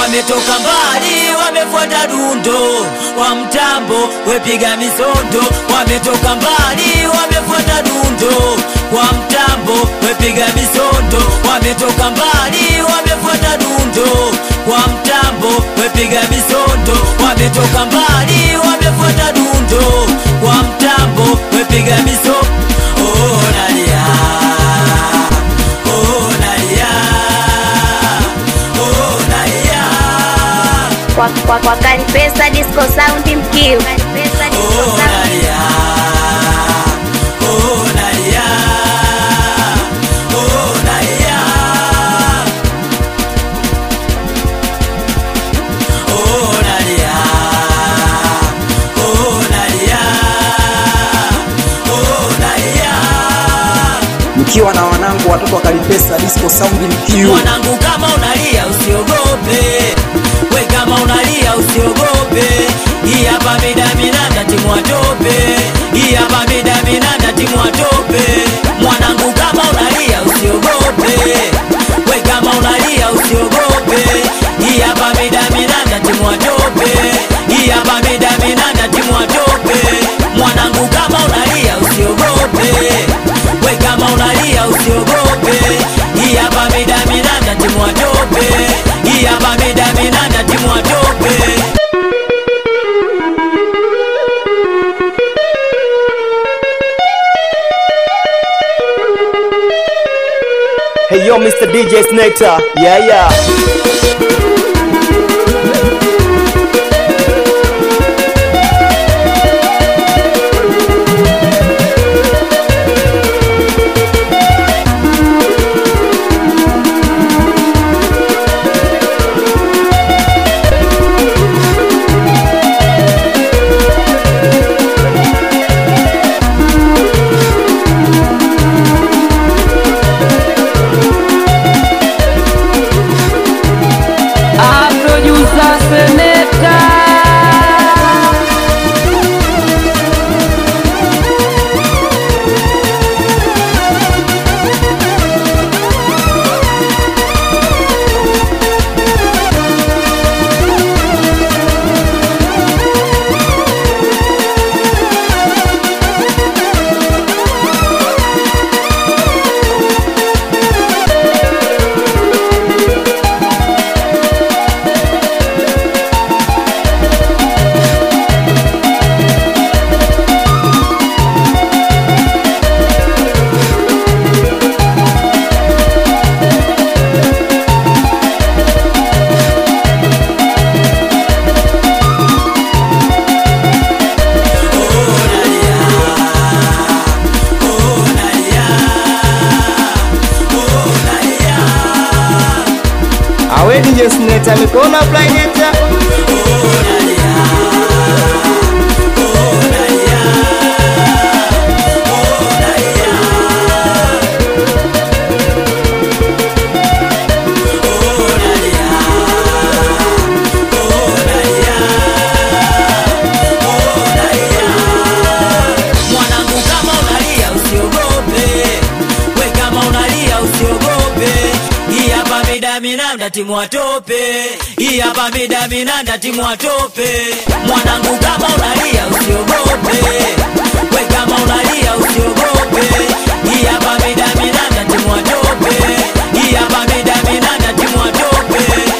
wametoka mbali wamefuata dundo kwa mtambo wepiga misondo wametoka mbali wamefuata dundo kwa mtambo wepiga misondo wametoka mbali wamefuata dundo kwa mtambo wepiga misondo wametoka mbali wamefuata dundo kwa mtambo wepiga misondo oh, nalia oh, nalia oh, nalia kwa, kwa, kwa Kalipesa Disco Sound Mkiu. Kalipesa Disco Oh, Sound. nalia. Oh, nalia. Oh, nalia. Oh, nalia. Oh, nalia. Oh, nalia. mkiwa na wanangu watoto wa Kalipesa Disco Sound mkiu mwanangu kama unalia usiogope we kama unalia usiogope hii hapa midaminanda timwatope hii hapa midaminanda timwatope mwanangu kama unalia usiogope we kama unalia usiogope hii hapa midaminanda timwatope hii hapa midaminanda timwatope mwanangu kama unalia usiogope we kama unalia usiogope hii hapa midaminanda timwatope hii hapa midaminanda timwatope Hey yo Mr. DJ Snectar yeah yeah A producer Selector. awe DJ Snectar mikono plaineta mwanangu kama unalia usiogope we kama unalia usiogope hii hapa midaminanda timwatope hii hapa midaminanda timwatope mwanangu kama unalia usiogope we kama unalia usiogope hii hapa midaminanda timwatope hii hapa midaminanda timwatope